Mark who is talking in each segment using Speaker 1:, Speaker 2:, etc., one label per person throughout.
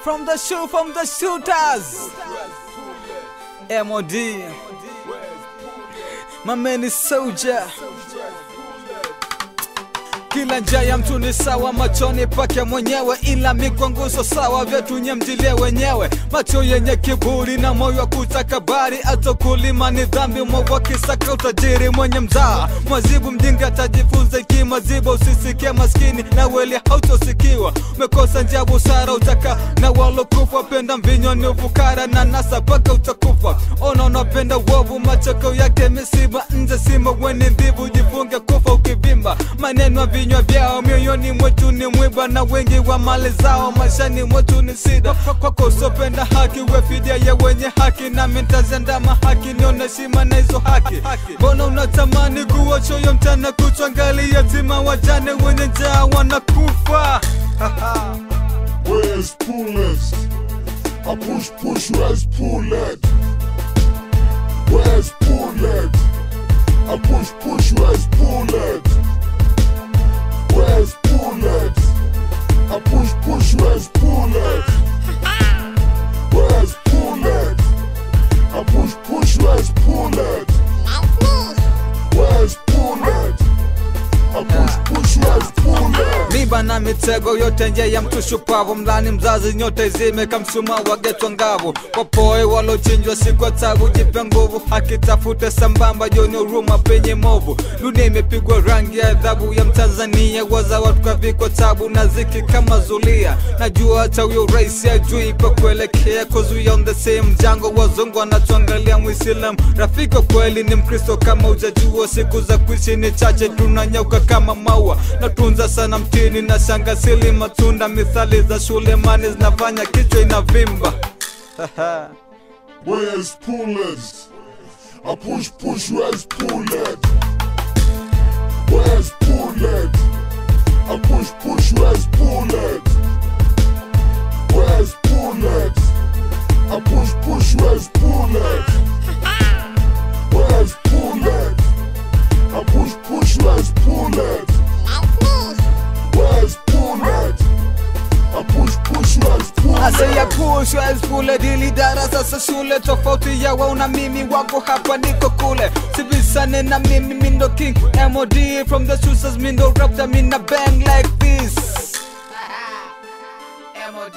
Speaker 1: From the shoe, from the shooters. MOD. My man is soldier. Kila njia ya mtu ni sawa machoni pake mwenyewe, ila mikwanguso sawa vyetu nyemjilie wenyewe. Macho yenye kiburi na moyo wa kutakabari, hata kulima ni dhambi, mwovu akisaka utajiri. Mwenye mzaa mwazibu mjinga atajifunza ikimaziba, usisikie maskini na weli hautosikiwa. Umekosa njia busara, utaka na walokufa, penda mvinyo ni ufukara na nasa paka utakufa. Ona unapenda uovu, machoko yake misiba nje, sima weni mbivu, jifunge kufa ukivimba. Maneno ya vinywa vyao mioyoni mwetu ni mwiba, na wengi wa mali zao maishani mwetu ni sida. Kwako usopenda haki, we fidia ya wenye haki, nami ntazendama haki, nione shima na hizo haki. Mbona unatamani kuwa choyo mchana kutwa, ngali yatima wajane wenye njaa wanakufa
Speaker 2: Where's Pullets? I push, push, where's Pullet? Where's Pullet? I push, push, where's Pullet? Where's Pullet? I push, push, where's Pullet? Where's Pullet? I push, push, where's Pullet? Where's Pullet? I push, push, where's Pullet?
Speaker 1: miba na mitego yote nje ya mtu shupavu mlani mzazi nyote zime kamsuma wagetwa ngavu wapoe walochinjwa siku ya tabu jipe nguvu akitafute sambamba joni uruma penye movu dunia imepigwa rangi ya adhabu ya mtanzania waza watu kavikwa tabu na ziki kama zulia najua hata huyo rais ajui pa kuelekea kuzuia on the same jango wazungu wanatuangalia mwislam rafiki wa kweli ni mkristo kama ujajua siku za kuishi ni chache tunanyauka kama maua natunza sana mtini na shangasili matunda mithali za shule mani zinafanya kichwa inavimba
Speaker 2: Where's Pullets? I push, push, where's Pullet? Where's Pullet? I push, push, where's Pullet? Where's Pullet? I push, push, where's Pullet? Where's Pullet? I push, push, where's Pullet? Where's Pullet? I push, push, where's Pullet?
Speaker 1: Asaya pushwa skule dili darasa sa shule tofauti ya wao na mimi wako hapa niko kule sibisane na mimi mindo king MOD from the shooters mindo rapta mina bang like this MOD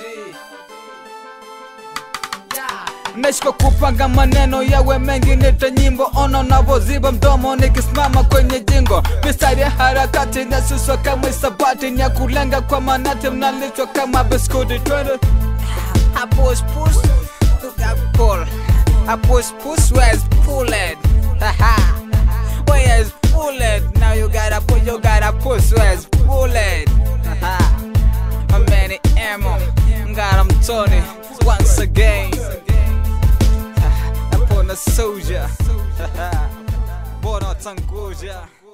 Speaker 1: Nashika kupanga maneno yawe mengi nita nyimbo ono navoziba mdomo nikisimama kwenye jingo mistari ya harakati nasuswa kama isabati ni ya kulenga kwa manati mnalishwa kama biskuti twende I push push look at pull I push push where's pull it Haha Where's pull it now you gotta push you gotta push where's pull it Haha My man Emo got him Tony once again upon a soldier. Bora tangoja.